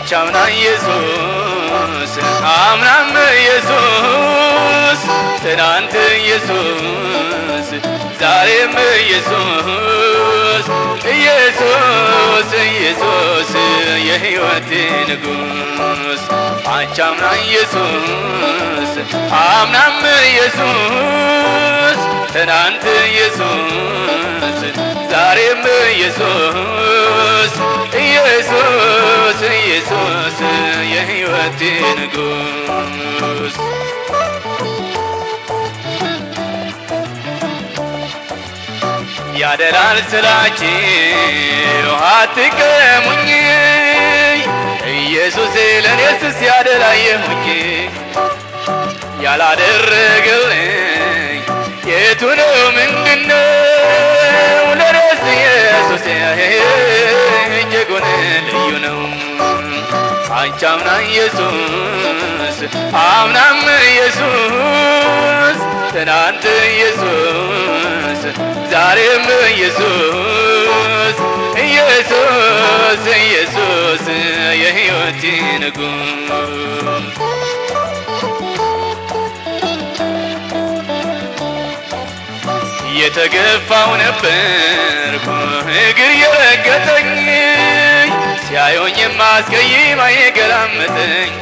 አቻምና ኢየሱስ አምናም ኢየሱስ ትናንት ኢየሱስ ዛሬም ኢየሱስ ኢየሱስ ኢየሱስ የሕይወቴ ንጉሥ አቻምና ኢየሱስ አምናም ኢየሱስ ትናንት ኢየሱስ ዛሬም ኢየሱስ ኢየሱስ ኢየሱስ የሕይወቴ ንጉሥ ያደላል ስላችሁ አትቀሙኝ ኢየሱስ ለእኔስ ሲያደላየሁኝ ያላደረገልኝ የቱ ነው ምንድነው ለእኔስ ኢየሱስ እጅጉን ልዩ ነው አንቻምና ኢየሱስ አምናም ኢየሱስ ትናንት ኢየሱስ ዛሬም ኢየሱስ ኢየሱስ ኢየሱስ የሕይወቴ ንጉሥ የተገፋው ነበርኩ እግር የረገጠኝ ሲያዩኝ የማስቀይም አይገላመጠኝ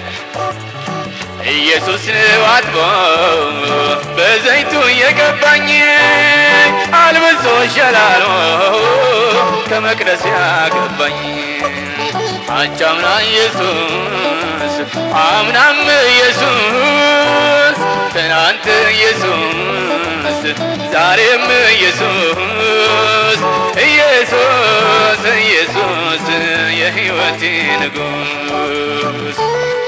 ኢየሱስ ነው አጥቦ በዘይቱ የቀባኝ አልብሶ ሸላሎ ከመቅደስ ያገባኝ አቻምና ኢየሱስ አምናም ኢየሱስ ትናንት ኢየሱስ ዛሬም ኢየሱስ ኢየሱስ ኢየሱስ የሕይወቴ ንጉሥ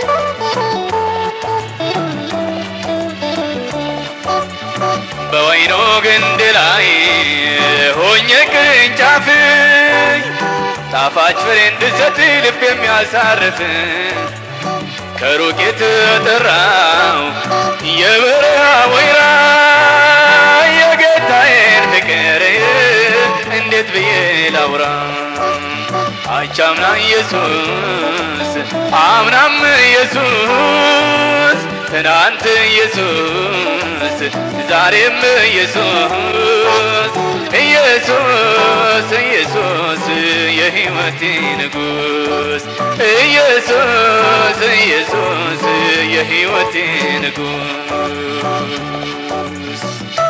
በወይኑ ግንድ ላይ ሆኜ ቅርንጫፍ ጣፋጭ ፍሬ እንድሰጥ ልብ የሚያሳርፍ ከሩቅ የተጠራው የበረሃ ወይራ የጌታዬን ፍቅር እንዴት ብዬ ላውራ አቻምና ኢየሱስ አምናም ኢየሱስ ትናንት ኢየሱስ ዛሬም ኢየሱስ ኢየሱስ ኢየሱስ የሕይወቴ ንጉሥ ኢየሱስ ኢየሱስ የሕይወቴ ንጉሥ